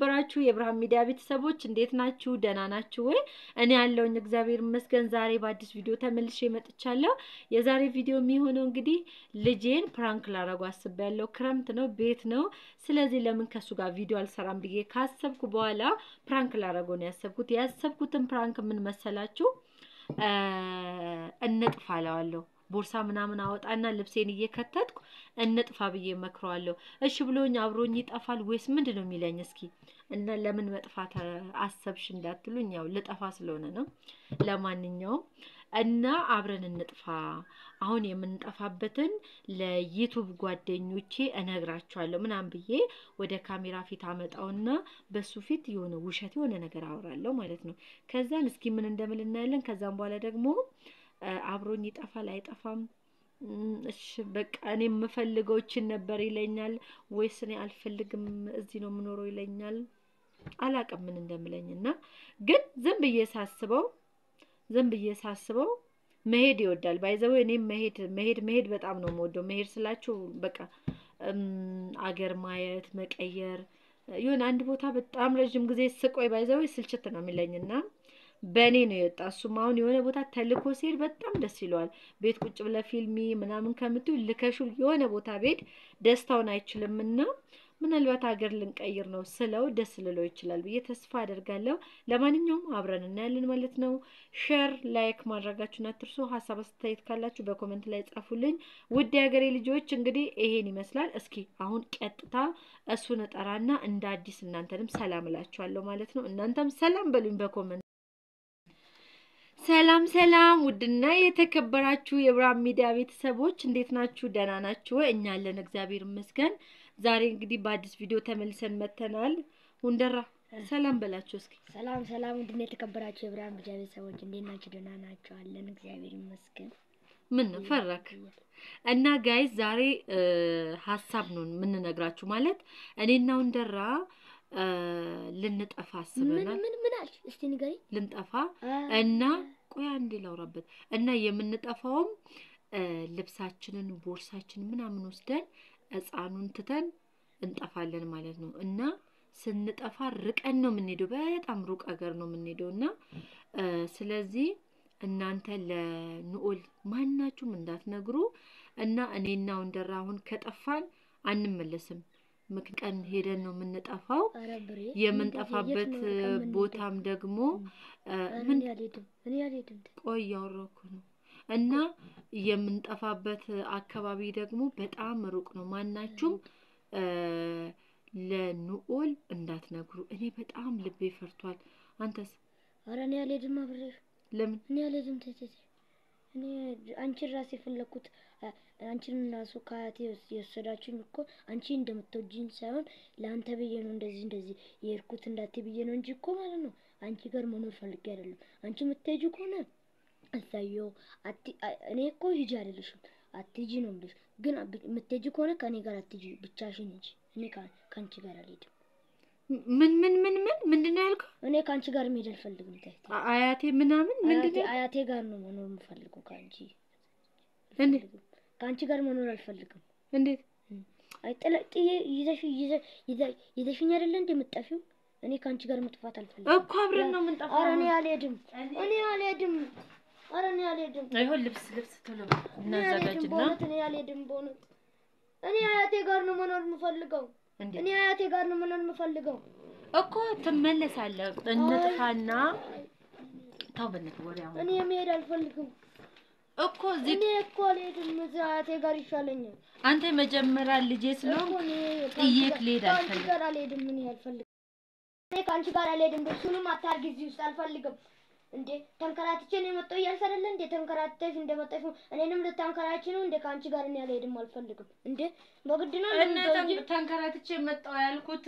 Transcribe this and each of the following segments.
የተከበራችሁ የብርሃን ሚዲያ ቤተሰቦች እንዴት ናችሁ? ደህና ናችሁ ወይ? እኔ ያለውኝ እግዚአብሔር ይመስገን። ዛሬ በአዲስ ቪዲዮ ተመልሼ መጥቻለሁ። የዛሬ ቪዲዮ የሚሆነው እንግዲህ ልጄን ፕራንክ ላረጉ አስቤያለሁ። ክረምት ነው፣ ቤት ነው። ስለዚህ ለምን ከሱ ጋር ቪዲዮ አልሰራም ብዬ ካሰብኩ በኋላ ፕራንክ ላረገው ነው ያሰብኩት። ያሰብኩትን ፕራንክ ምን መሰላችሁ? እንጥፋ እለዋለሁ ቦርሳ ምናምን አወጣና ልብሴን እየከተትኩ እንጥፋ ብዬ መክረዋለሁ። እሺ ብሎኝ አብሮኝ ይጠፋል ወይስ ምንድን ነው የሚለኝ? እስኪ እና ለምን መጥፋት አሰብሽ እንዳትሉኝ፣ ያው ልጠፋ ስለሆነ ነው። ለማንኛውም እና አብረን እንጥፋ። አሁን የምንጠፋበትን ለዩቱብ ጓደኞቼ እነግራቸዋለሁ ምናምን ብዬ ወደ ካሜራ ፊት አመጣውና በሱ ፊት የሆነ ውሸት የሆነ ነገር አወራለሁ ማለት ነው። ከዛን እስኪ ምን እንደምል እናያለን። ከዛም በኋላ ደግሞ አብሮኝ ይጠፋል አይጠፋም፣ እሺ በቃ እኔ የምፈልገው ይችን ነበር ይለኛል ወይስ እኔ አልፈልግም እዚህ ነው የምኖረው ይለኛል። አላቅም ምን እንደምለኝ እና ግን ዝም ብዬ ሳስበው ዝም ብዬ ሳስበው መሄድ ይወዳል። ባይዘው እኔም መሄድ መሄድ መሄድ በጣም ነው የምወደው። መሄድ ስላችሁ በቃ አገር ማየት መቀየር፣ ይሁን አንድ ቦታ በጣም ረዥም ጊዜ ስቆይ ባይዘው ስልችት ነው የሚለኝና በእኔ ነው የወጣ። እሱም አሁን የሆነ ቦታ ተልኮ ሲሄድ በጣም ደስ ይለዋል። ቤት ቁጭ ብለ ፊልሚ ምናምን ከምትዩ ልከሹ የሆነ ቦታ ቤት ደስታውን አይችልምና ምናልባት ሀገር ልንቀይር ነው ስለው ደስ ልለው ይችላል ብዬ ተስፋ አደርጋለሁ። ለማንኛውም አብረን እናያለን ማለት ነው። ሼር ላይክ ማድረጋችሁን አትርሱ። ሀሳብ አስተያየት ካላችሁ በኮመንት ላይ ጻፉልኝ። ውድ የሀገሬ ልጆች እንግዲህ ይሄን ይመስላል። እስኪ አሁን ቀጥታ እሱን እጠራና እንደ አዲስ እናንተንም ሰላም እላችኋለሁ ማለት ነው። እናንተም ሰላም በሉኝ በኮመንት ሰላም ሰላም ውድና የተከበራችሁ የብርሃን ሚዲያ ቤተሰቦች እንዴት ናችሁ? ደህና ናችሁ ወይ? እኛ አለን እግዚአብሔር ይመስገን። ዛሬ እንግዲህ በአዲስ ቪዲዮ ተመልሰን መተናል። ሁንደራ ሰላም በላችሁ እስኪ። ሰላም ሰላም ውድና የተከበራችሁ የብርሃን ሚዲያ ቤተሰቦች እንዴት ናችሁ? ደህና ናችሁ? አለን እግዚአብሔር ይመስገን። ምን ነው ፈራክ? እና ጋይዝ ዛሬ ሀሳብ ነው የምንነግራችሁ ማለት እኔና ሁንደራ ልንጠፋ አስበናል። ምን ምን አልሽ? እስቲ ንገሪ። ልንጠፋ እና ቆይ አንዴ ላውራበት እና የምንጠፋውም ልብሳችንን ቦርሳችንን ምናምን ወስደን ሕፃኑን ትተን እንጠፋለን ማለት ነው። እና ስንጠፋ ርቀን ነው የምንሄደው፣ በጣም ሩቅ ሀገር ነው የምንሄደው እና ስለዚህ እናንተ ለንኦል ማናችሁም እንዳትነግሩ እና እኔና ወንደራ አሁን ከጠፋን አንመለስም። ምክንቀን ሄደን ነው የምንጠፋው። የምንጠፋበት ቦታም ደግሞ ምን ቆይ እያወራሁ ነው። እና የምንጠፋበት አካባቢ ደግሞ በጣም ሩቅ ነው። ማናችሁም ለንኦል እንዳትነግሩ። እኔ በጣም ልቤ ፈርቷል። አንተስ? ኧረ እኔ አልሄድም አብሬሽ። ለምን? እኔ አልሄድም። ተይ እኔ አንቺን ራሴ የፈለኩት አንቺን ራሱ ከአያቴ የወሰዳችሁኝ እኮ አንቺ እንደምትወጂኝ ሳይሆን ለአንተ ብዬ ነው እንደዚህ እንደዚህ የሄድኩት እንዳቴ ብዬ ነው እንጂ እኮ ማለት ነው አንቺ ጋር መኖር ፈልጌ አይደለም። አንቺ የምትሄጂ ከሆነ እዛየው እኔ እኮ ሂጂ አይደለሽም አትሂጂ ነው የምልሽ። ግን የምትሄጂ ከሆነ ከእኔ ጋር አትሂጂ፣ ብቻሽን ሂጂ። እኔ ከአንቺ ጋር አልሄድም። ምን ምን ምን ምን ምንድን ነው ያልከው? እኔ ከአንቺ ጋር መሄድ አልፈልግም። ታይ አያቴ ምናምን ምንድን ነው አያቴ ጋር ነው መኖር የምፈልገው ከአንቺ እንዴት ከአንቺ ጋር መኖር አልፈልግም። እንዴት? አይ ጥዬ ይዘሽ ይዘሽኝ አይደለ እንደ የምትጠፊው? እኔ ከአንቺ ጋር መጥፋት አልፈልግም እኮ አብረን ነው የምንጠፋው። ኧረ እኔ አልሄድም፣ እኔ አልሄድም፣ ኧረ እኔ አልሄድም። አይሆን ልብስ ልብስ ቶሎ እናዘጋጅና በእውነት እኔ አልሄድም። በእውነት እኔ አያቴ ጋር ነው መኖር የምፈልገው። እኔ አያቴ ጋር ነው መኖር የምፈልገው እኮ ትመለሳለህ። እንጥፋና ተው በእናትህ ወሬ አሁን እኔ መሄድ አልፈልግም እኮ እዚህ እኔ እኮ አልሄድም። እዚህ አያቴ ጋር ይሻለኛል። አንተ መጀመሪያ ልጄ ስለሆንክ ጥዬክ ልሄድ ከአንቺ አልፈልግም። ጋር አልሄድም። እኔ አልፈልግም። እኔ ከአንቺ ጋር አልሄድም። እሱንም አታርጊ እዚህ ውስጥ አልፈልግም። እንዴ ተንከራትቼ ነው የመጣሁ እያልሽ አይደለ እንዴ? ተንከራትተሽ እንደመጣሽ እኔንም ልታንከራች ነው እንዴ? ከአንቺ ጋር እኔ አልሄድም፣ አልፈልግም። እንዴ በግድ ነው እና እንደምትወጂ? ተንከራትቼ መጣሁ ያልኩት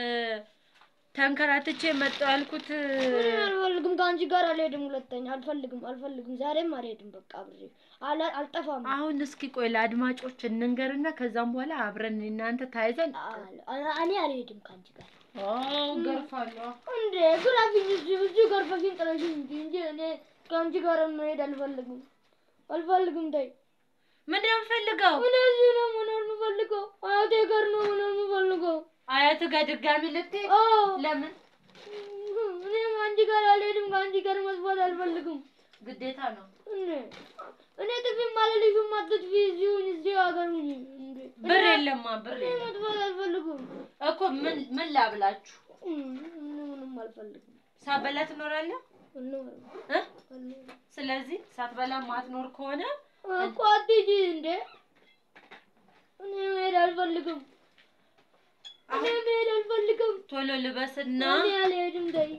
ተንከራትቼ መጣሁ ያልኩት እኔ አልፈልግም። ከአንቺ ጋር አልሄድም። ሁለተኛ አልፈልግም፣ አልፈልግም። ዛሬም አልሄድም። በቃ አብሬ አላ- አልጠፋም። አሁን እስኪ ቆይ ለአድማጮች እንንገርና ከዛም በኋላ አብረን እናንተ ታይዘን አል- እኔ አልሄድም ከአንቺ ጋር ገርፋለሁ። እንዴ ግራፊኝ እዚህ እዚህ ገርፈሽኝ ጥለሽኝ እንጂ እንጂ እኔ ከአንቺ ጋር መሄድ አልፈልግም፣ አልፈልግም። ተይ ምንድን ነው የምፈልገው? እኔ እዚህ ነው መኖር የምፈልገው። አያቴ ጋር ነው መኖር የምፈልገው። አያት ጋር ድጋሚ ልትሄድ አዎ ለምን? እኔም አንቺ ጋር አልሄድም። ከአንቺ ጋር መስፋት አልፈልግም። ግዴታ ነው። እኔ እኔ ጥፊም አልልሽም። አትጥፊ። እዚሁን እዚሁ ሀገር ሁኚ። እንዴ ብር የለማ ብር እኔ የለም መጥፋት አልፈልግም። እኮ ምን ምን ላብላችሁ? እኔ ምንም አልፈልግም። ሳበላ ትኖራለህ አልኖርም እ? አልኖርም። ስለዚህ ሳትበላ ማትኖር ከሆነ እኮ አትሂጂ እንዴ። እኔ መሄድ አልፈልግም። እኔ መሄድ አልፈልግም። ቶሎ ልበስና እኔ አልሄድም። ተይ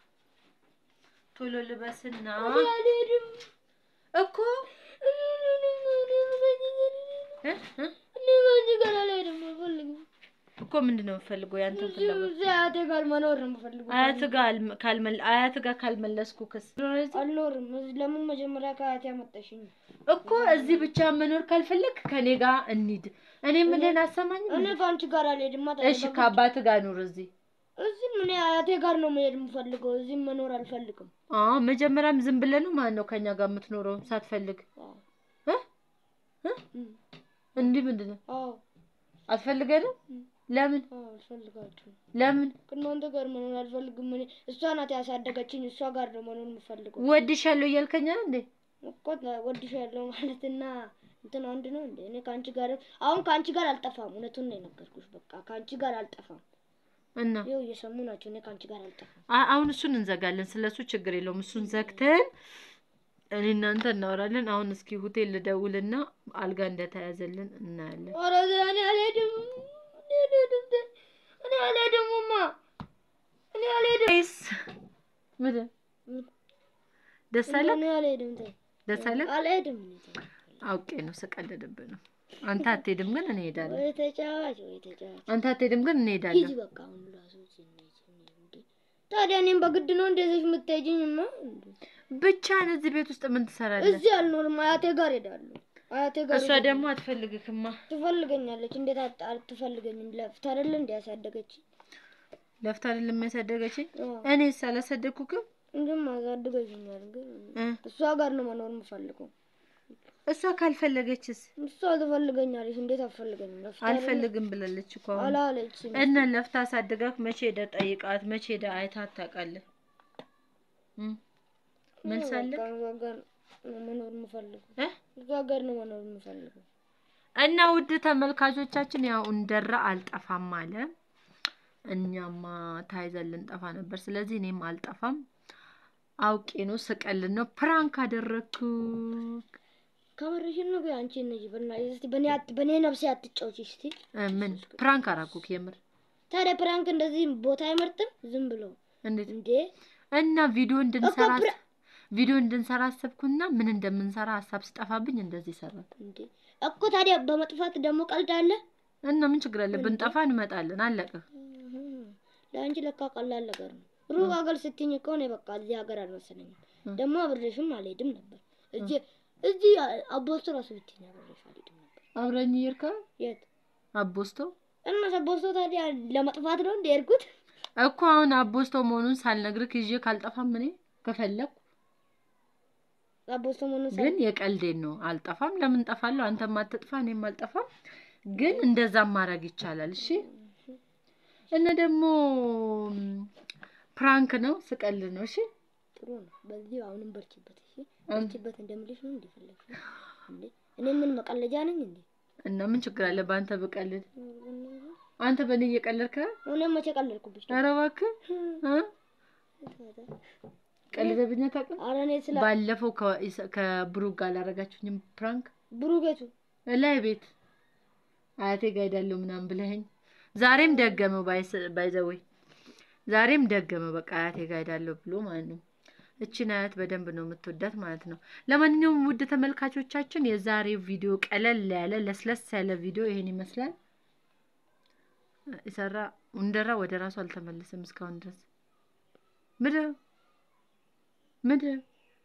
ቶሎ ልበስና እኔ አልሄድም። እኮ እ? እ? እኔ ከአንቺ ጋር አልሄድም። አልፈልግም። እኮ ምንድን ነው የምፈልገው? ያንተን እዚሁ ፍላጎት እዚያ አያቴ ጋር መኖር ነው የምፈልገው። አያት ጋር አልመ- ካልመል አያት ጋር ካልመለስኩ ክስ አልኖርም። እዚህ ለምን መጀመሪያ ከአያቴ አመጣሽኝ? እኮ እዚህ ብቻ መኖር ካልፈለግ ከኔ ጋር እንሂድ። እኔ ምንድን አሰማኝም። እኔ ከአንቺ ጋር አልሄድም። እሺ ከአባት ጋር ኑር እዚህ። እዚህም እኔ አያቴ ጋር ነው መሄድ የምፈልገው። እዚህም መኖር አልፈልግም። አዎ መጀመሪያም ዝም ብለህ ነው ማን ነው ከኛ ጋር የምትኖረው ሳትፈልግ አዎ እ? እ? እም፣ እንዲህ ምንድን ነው አዎ አትፈልገንም? እም፣ ለምን አዎ፣ አልፈልጋችሁም። ለምን ከእናንተ ጋር መኖር አልፈልግም። እኔ እሷ ናት ያሳደገችኝ። እሷ ጋር ነው መኖር የምፈልገው። ወድሻለሁ እያልከኝ አይደል እንዴ? እኮ ወድሻለሁ ማለትና እንትን አንድ ነው እንዴ? እኔ ከአንቺ ጋር አሁን ከአንቺ ጋር አልጠፋም። እውነቱን ነው የነገርኩሽ። በቃ ከአንቺ ጋር አልጠፋም። እና ይኸው እየሰሙ ናቸው። እኔ ከአንቺ ጋር አልጠፋም። አ- አሁን እሱን እንዘጋለን። ስለ እሱ ችግር የለውም። እሱን ዘግተን እኔ እናንተ እናወራለን። አሁን እስኪ ሆቴል ልደውልና አልጋ እንደተያዘልን እናያለን። ኧረ እኔ አልሄድም። እኔ አልሄድም። እኔ አልሄድምማ። እኔ አልሄድም። ይስ ምንድን ደስ አለ እኔ አልሄድም። ተይ ደስ አለ። አልሄድም። እኔ ተይ። አውቄ ነው ስቀልድብህ ነው። አንተ አትሄድም ግን እኔ እሄዳለሁ። ወይ ተጫዋች ወይ ተጫዋች። አንተ አትሄድም ግን እኔ ሂጂ እሄዳለሁ። በቃ አሁን ራሱ እዚህ ነው እዚህ ነው እንዴ። ታዲያ እኔም በግድ ነው እንደዚህ የምትሄጂኝማ? እንዴ ብቻህን እዚህ ቤት ውስጥ ምን ትሰራለህ? እዚህ አልኖርም። አያቴ ጋር ሄዳለሁ። አያቴ ጋር እሷ ሄዳለሁ። ደግሞ አትፈልግክማ። ትፈልገኛለች። እንዴት አት- አትፈልገኝም? ለፍታ አይደለ እንዴ ያሳደገች? ለፍታ አይደለም ያሳደገችኝ። አዎ እኔስ አላሳደግኩክም? እንዲም አሳድገኛል። ግን እ? እሷ ጋር ነው መኖር የምፈልገው። እሷ ካልፈለገችስ? እሷ ትፈልገኛለች። እንዴት አትፈልገኝም? ለፍታ አይደለ? አልፈልግም ብላለች እኮ አሁን። አላለችም። እና ለፍታ አሳድጋክ መቼ ሄደህ ጠይቃት? መቼ ሄደህ አይታት ታውቃለህ? እም? መልስ አለ? በቃ እዛ ጋር ነው መኖር የምፈልገው። እ? እዛ ጋር ነው መኖር የምፈልገው። እና ውድ ተመልካቾቻችን ያው እንደራ አልጠፋም አለ። እኛማ ታይዘን ልንጠፋ ነበር። ስለዚህ እኔም አልጠፋም። አውቄ ነው ስቀልን ነው ፕራንክ አደረግኩ። ከምርሽን ነው ግን አንቺ ነሽ በእናትሽ እስቲ በእኔ አት- በእኔ ነፍሴ አትጫወቺ እስቲ። ምን ፕራንክ አራኩክ? የምር ታዲያ ፕራንክ እንደዚህ ቦታ አይመርጥም? ዝም ብሎ እንዴት እንዴ እና ቪዲዮ እንድንሰራ እኮ ፕራ- ቪዲዮ እንድንሰራ አሰብኩና ምን እንደምንሰራ ሀሳብ ሲጠፋብኝ እንደዚህ ሰራ እንዴ እኮ ታዲያ በመጥፋት ደግሞ ቀልድ አለ? እና ምን ችግር አለ? ብንጠፋ እንመጣለን። አለቀ። እህ፣ ለአንቺ ለካ ቀላል ነገር ነው። ሩቅ ሀገር ስትኝ እኮ እኔ በቃ እዚህ ሀገር አልመሰለኝም። እ። ደግሞ አብሬሽም አልሄድም ነበር። እዚህ እዚህ አቦስቶ ራሱ ብትኝ አብሬሽ አልሄድም ነበር። አብረኝ ይርካ የት አቦስቶ እና አቦስቶ ታዲያ ለመጥፋት ነው እንደ ሄድኩት? እኮ አሁን አቦስቶ መሆኑን ሳልነግርህ ይዤ ካልጠፋም እኔ ከፈለኩ አቦስቶ መሆኑን ሳ- ግን የቀልዴን ነው። አልጠፋም። ለምን ጠፋለሁ? አንተም አትጥፋ፣ እኔም አልጠፋም። ግን እንደዛም ማድረግ ይቻላል። እሺ። እና ደግሞ ም፣ ፕራንክ ነው፣ ስቀልድ ነው። እሺ። ጥሩ ነው። በዚህ አሁንም በርቺበት። እሺ እም። በርቺበት እንደምልሽ ነው እንደፈለግሽ እንዴ። እኔ ምን መቀለጃ ነኝ እንዴ? እና ምን ችግር አለ በአንተ ብቀልድ? አንተ በእኔ እየቀለድክ ነው? እኔም መቼ ቀለድኩብሽ? ኧረ እባክህ እ? ቀልደብኝ አታውቅም? ኧረ እኔ ስለ ባለፈው ከኢሳ- ከብሩክ ጋር አላረጋችሁኝም ፕራንክ ብሩኬቱ ላይ ቤት አያቴ ጋር ሄዳለሁ ምናምን ብለኸኝ ዛሬም ደገመው። ባይዘወይ ዛሬም ደገመው። በቃ አያቴ ጋር ሄዳለሁ ብሎ ማለት ነው። እችን አያት በደንብ ነው የምትወዳት ማለት ነው። ለማንኛውም ውድ ተመልካቾቻችን የዛሬው ቪዲዮ ቀለል ያለ ለስለስ ያለ ቪዲዮ ይሄን ይመስላል። የሰራ እንደራ ወደ ራሱ አልተመለሰም እስካሁን ድረስ ምድር ምድር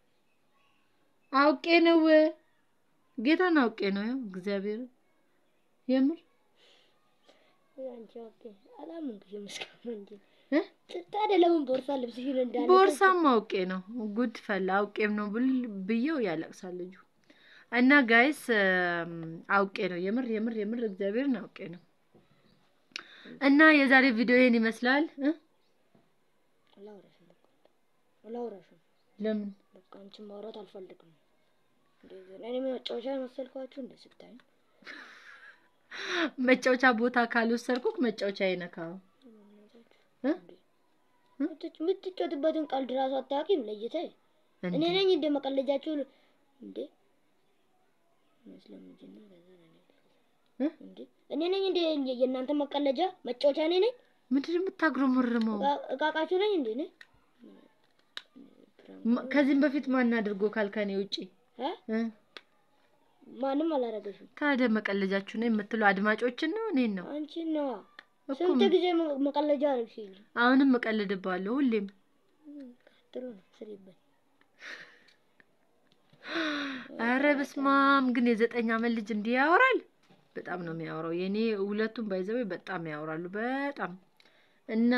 አውቄ ነው ጌታን አውቄ ነው ያው እግዚአብሔር የምር አንቺ ኦኬ አላመንኩሽም እስካሁን እንጂ እ? ታዲያ ለምን ቦርሳ ልብስሽን እንዳለ ቦርሳም አውቄ ነው ጉድ ፈላ አውቄም ነው ብል ብየው ያለቅሳል ልጁ እና ጋይስ አውቄ ነው የምር የምር የምር እግዚአብሔርን አውቄ ነው እና የዛሬ ቪዲዮ ይሄን ይመስላል እ? አላወራሽም በቃ አላወራሽም። ለምን በቃ አንቺን ማውራት አልፈልግም። እንደዚህ እኔ መጫወቻ መሰልኳችሁ እንደ ስታይ መጫወቻ ቦታ ካልወሰድኩክ መጫወቻ አይነካው እ? የምትጫወትበትን ቀልድ ራሱ አታውቂም ለይተህ እኔ እንዴ? ነኝ እንደ መቀለጃችሁ እንዴ መስለም እንጂ ነው ከዛ ነው እ? እንዴ እኔ ነኝ እንደ የእናንተ መቀለጃ መጫወቻ እኔ ነኝ ምንድን ነው የምታጉረመርመው? እቃ- እቃቃችሁ ነኝ እንዴ እኔ ማ- ከዚህም በፊት ማን አድርጎ ካልከኔ ውጪ እ? እ? ማንም አላረገሽም ታዲያ መቀለጃችሁ ነው የምትለው አድማጮችን ነው እኔን ነው አንቺን ነዋ እኮ ስንት ጊዜ መ- መቀለጃ አረግሽልኝ አሁንም እቀልድባለሁ ሁሌም ጥሩ ነው ስሪበት አረ በስማም ግን የዘጠኝ አመት ልጅ እንዲህ ያወራል በጣም ነው የሚያወራው የኔ ሁለቱም ባይዘው በጣም ያወራሉ በጣም እና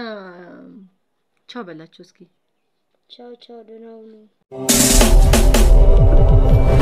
ቻው በላቸው እስኪ ቻው ቻው ደህና ሁኑ